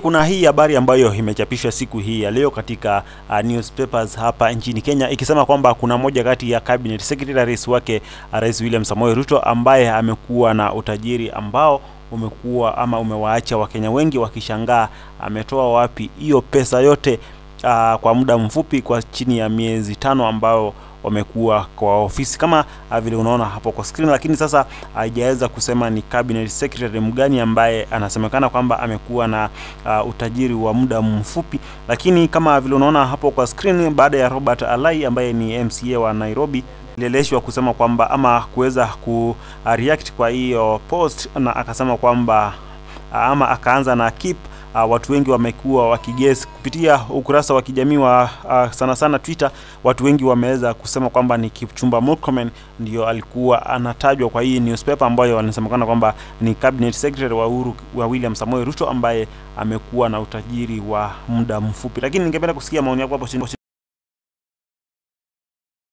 Kuna hii habari ambayo imechapishwa siku hii ya leo katika uh, newspapers hapa nchini Kenya ikisema kwamba kuna moja kati ya cabinet secretaries wake uh, Rais William Samoei Ruto ambaye amekuwa na utajiri ambao umekuwa ama umewaacha Wakenya wengi wakishangaa ametoa wapi hiyo pesa yote uh, kwa muda mfupi kwa chini ya miezi tano ambao wamekuwa kwa ofisi kama uh, vile unaona hapo kwa screen, lakini sasa haijaweza kusema ni cabinet secretary mgani ambaye anasemekana kwamba amekuwa na uh, utajiri wa muda mfupi, lakini kama vile unaona hapo kwa screen, baada ya Robert Alai ambaye ni MCA wa Nairobi leleshwa kusema kwamba ama kuweza ku uh, react kwa hiyo post, na akasema kwamba uh, ama akaanza na keep uh, watu wengi wamekuwa wakiguess kupitia ukurasa wa kijamii wa uh, sana sana Twitter. Watu wengi wameweza kusema kwamba ni Kipchumba Murkomen ndio alikuwa anatajwa kwa hii newspaper ambayo wanasemekana kwamba ni cabinet secretary wa Uhuru wa William Samoei Ruto ambaye amekuwa na utajiri wa muda mfupi, lakini ningependa kusikia maoni yako hapo chini.